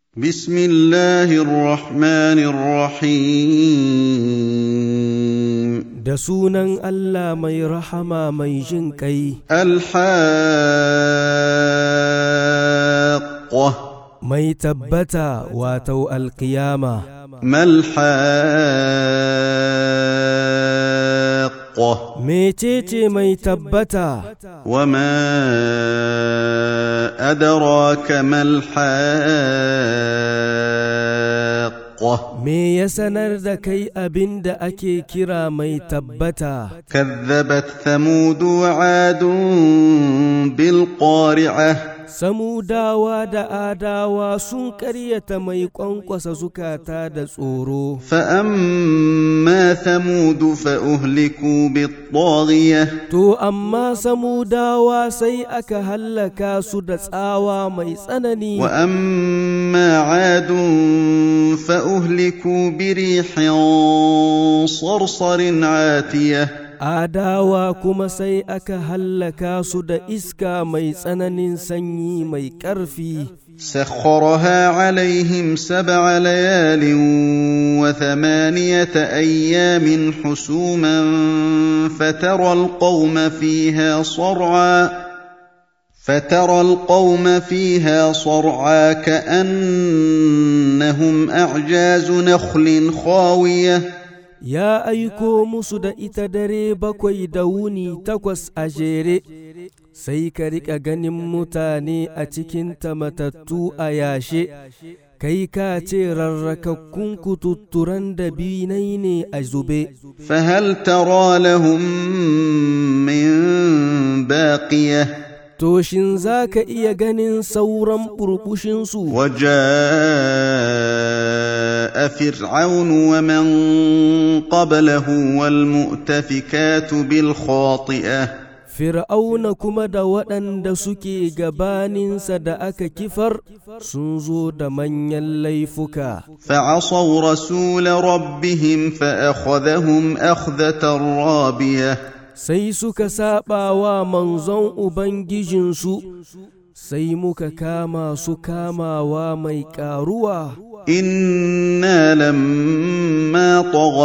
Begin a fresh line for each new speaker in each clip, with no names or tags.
بسم الله الرحمن الرحيم
da sunan Allah mai rahama mai jin ƙai,
الحاقة
mai tabbata wato alƙiyama.
ما الحاقة
Mecece mai tabbata,
وما أدراك ما الحاقة
me ya sanar da kai abin da ake kira mai tabbata,
كذبت ثمود وعاد بالقارعة
samudawa da adawa sun ƙaryata mai ƙwanƙwasa zukata da tsoro.
فأما ثمود فأهلكوا بالطاغية
To, amma samudawa sai aka hallaka su da tsawa mai tsanani.
وأما عاد فأهلكوا بريح صرصر عاتية
Adawa kuma sai aka hallaka su da iska mai tsananin sanyi mai ƙarfi.
سخرها عليهم سبع ليال وثمانية أيام حسوما فترى القوم فيها صرعا فترى القوم فيها صرعا كأنهم أعجاز نخل خاوية
Ya aiko musu da ita dare bakwai da wuni takwas a jere, sai ka riƙa ganin mutane a cikin matattu a yashe, kai ka ce rarrakakkun kututturan da binai ne a zube.
فهل ترى لهم من باقيه
To, shin za ka iya ganin sauran burbushinsu?
وجاء فرعون ومن قبله والمؤتفكات بالخاطئه
Fir'auna kuma da waɗanda suke gabaninsa da aka kifar sun zo da manyan laifuka.
فعصوا رسول ربهم فاخذهم اخذه رابيه
Sai suka saɓa wa manzon Ubangijinsu, sai muka kama su kamawa mai ƙaruwa.
انا لما طغى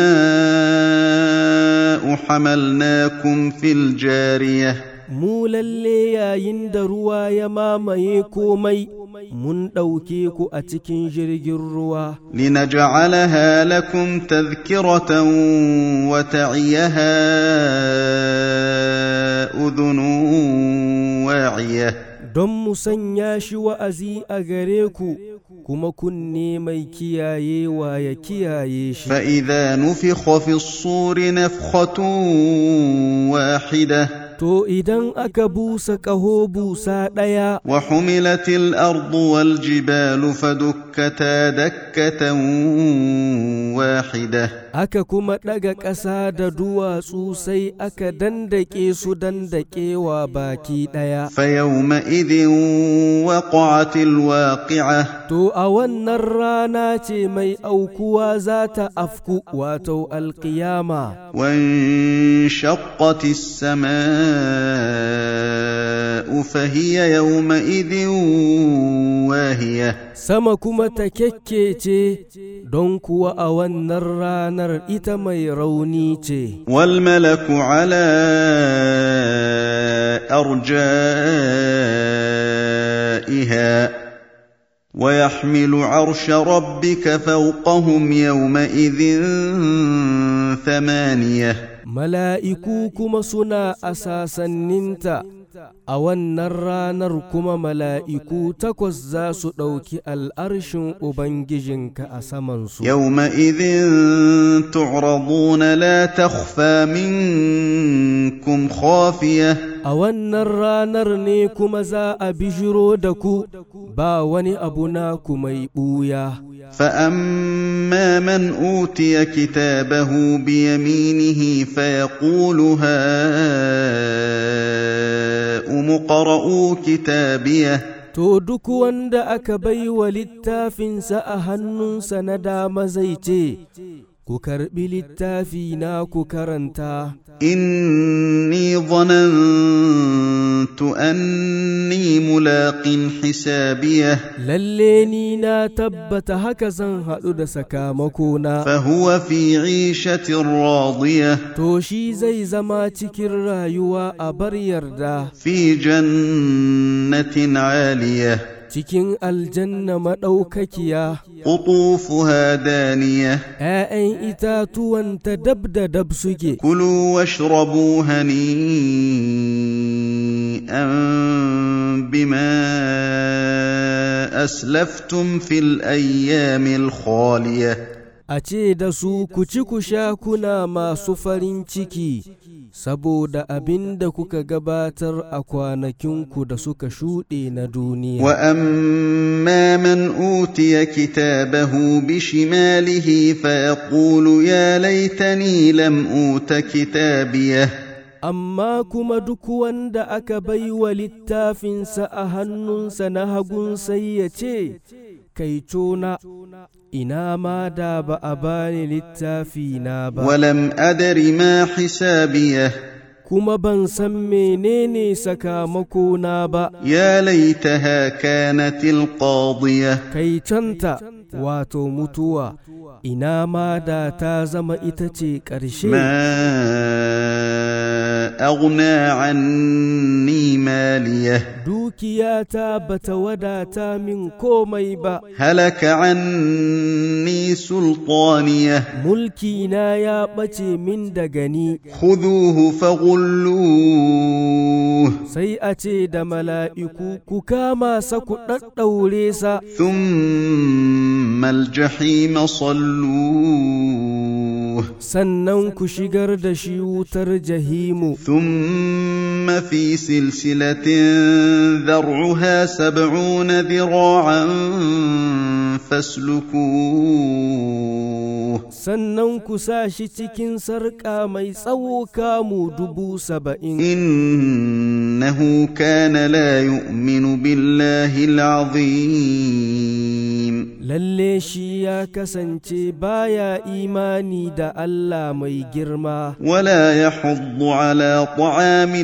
الماء حملناكم في الجاريه
Mu lalle yayin da ruwa ya mamaye komai, mun ɗauke ku a cikin jirgin ruwa.
لنجعلها لكم تذكرة وتعيها أذن واعية
don mu sanya shi wa'azi a gare ku, kuma kunne mai kiyayewa ya kiyaye shi.
فإذا نفخ في الصور نفخة واحدة
To idan aka busa ƙaho busa ɗaya,
وحملت الأرض والجبال فدكتا دكة واحدة
aka kuma ɗaga ƙasa da duwatsu sai aka dandake su dandakewa baki ɗaya.
فيومئذ وقعت الواقعة
To a wannan rana ce mai aukuwa za ta afku wato alƙiyama.
وانشقت السماء فهي يومئذ واهية
Sama kuma ta kyakkece don kuwa a wannan ranar ita mai rauni ce.
والملك على أرجائها ويحمل عرش ربك فوقهم يومئذ ثمانية
Mala'iku kuma suna a sasanninta, a wannan ranar kuma mala'iku takwas za su ɗauki al'arshin Ubangijinka a samansu.
يومئذ تعرضون لا تخفى منكم خافية
A wannan ranar ne kuma za a bijiro da ku, ba wani abu naku mai ɓuya.
فأما من أوتي كتابه بيمينه فيقول هاؤم اقرءوا كتابيه
To duk wanda aka bai wa littafinsa a hannunsa na dama zai ce, Ku ku karɓi littafi na ku karanta
إني ظننت أني ملاق حسابيه
lalle ni na tabbata haka zan haɗu da sakamakona
فهو في عيشة راضية
to shi zai zama cikin rayuwa a bar yarda
في جنة عالية
cikin aljanna maɗaukakiya
قطوفها دانية
‘ya'yan itatuwanta dab da dab suke
كلوا واشربوا هنيئا بما أسلفتم في الأيام الخالية
a ce da su ku ci ku sha kuna masu farin ciki saboda abin da kuka gabatar a kwanakinku da suka shuɗe na duniya
واما من اوتي كتابه بشماله فيقول يا ليتني لم اوت كتابيه
amma kuma duk wanda aka bai wa littafinsa a hannunsa na hagun sai ya ce kai cona ina ma da ba a bani littafina ba
ولم ادر ما حسابيه
kuma ban san menene sakamakona ba
يا ليتها كانت القاضيه
kai canta wato mutuwa ina ma da ta zama ita ce ƙarshe
ما اغنى عني ماليه
dukiyata bata wadata min komai ba
هلك عني سلطانيه
mulkina ya ɓace min daga ni
خذوه فغلوه
sai a ce da mala'iku ku kama sa ku ɗaɗɗaure sa
ثم الجحيم صلوه
sannan ku shigar da shi wutar jahimu
ثم في سلسلة ذرعها سبعون ذراعا فاسلكوه
sannan ku sa shi cikin sarƙa mai tsawo kamu dubu saba'in
إنه كان لا يؤمن بالله العظيم
lalle shi ya kasance baya imani da Allah mai girma
ولا يحض على طعام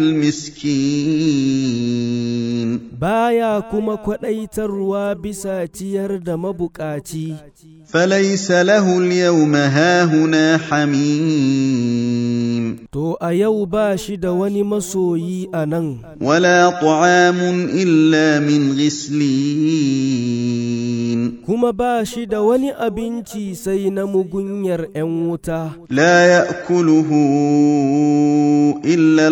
المسكين
baya kuma kwaɗaitarwa bisa ciyar da mabukaci
فليس له اليوم هاهنا حميم
to a yau ba shi da wani masoyi a nan
ولا طعام إلا من غسلين
kuma ba shi da wani abinci sai na mugunyar 'yan wuta
لا يأكله إلا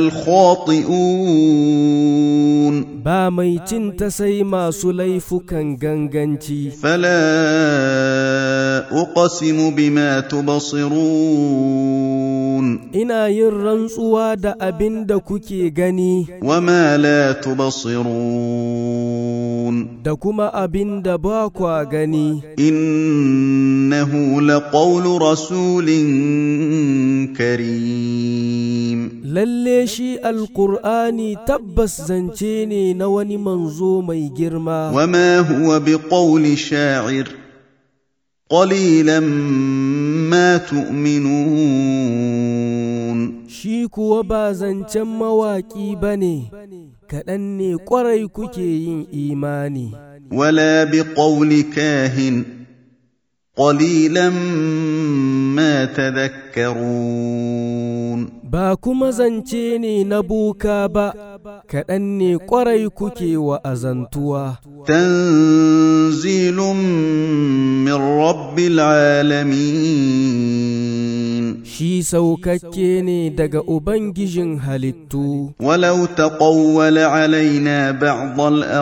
الخاطئون
ba mai cin ta sai masu laifukan ganganci
فلا أقسم بما تبصرون
ina yin rantsuwa da abin da kuke gani
وما لا تبصرون
da kuma abin da ba kwa gani
إنه لقول رسول كريم
lalle shi alkur'ani tabbas zance ne na wani manzo mai girma
وما هو بقول شاعر قليلا ما تؤمنون
shi kuwa ba zancen mawaƙi ba ne kaɗan ne ƙwarai kuke yin imani
ولا بقول كاهن قليلا ما تذكرون
ba kuma zance ne na boka ba kaɗan ne ƙwarai kuke wa azantuwa
تنزيل من رب العالمين
shi saukakke ne daga ubangijin halittu
ولو تقول علينا بعض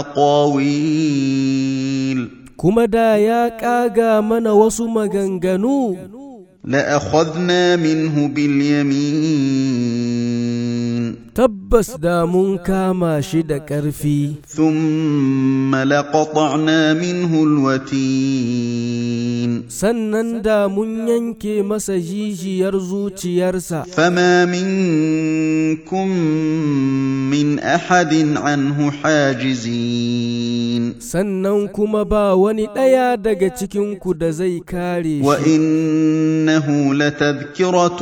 الأقاويل
kuma da ya ƙaga mana wasu maganganu
لأخذنا منه باليمين
tabbas da mun kama shi da ƙarfi
ثم لقطعنا منه الوتين
sannan da mun yanke masa jijiyar zuciyarsa
فما منكم من احد عنه حاجزين
sannan kuma ba wani ɗaya daga cikinku da zai kare shi
وانه لتذكره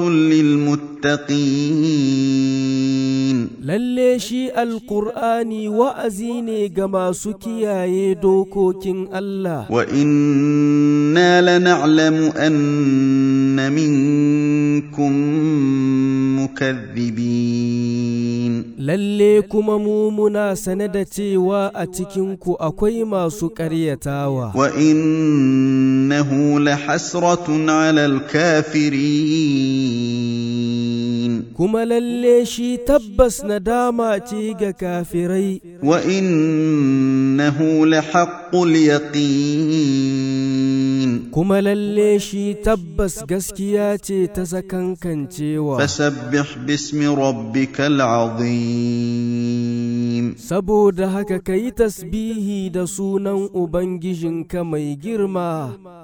للمتقين
lalle shi alƙur'ani wa'azi ne ga masu kiyaye dokokin Allah
وانا لنعلم ان منكم مكذبين
lalle kuma mu muna sane da cewa a cikinku akwai masu ƙaryatawa
وانه لحسره على الكافرين
kuma lalle shi tabbas nadama ce ga kafirai
وانه لحق اليقين
kuma lalle shi tabbas gaskiya ce ta sakankancewa
فسبح باسم ربك العظيم
saboda haka ka yi tasbihi da sunan ubangijinka mai girma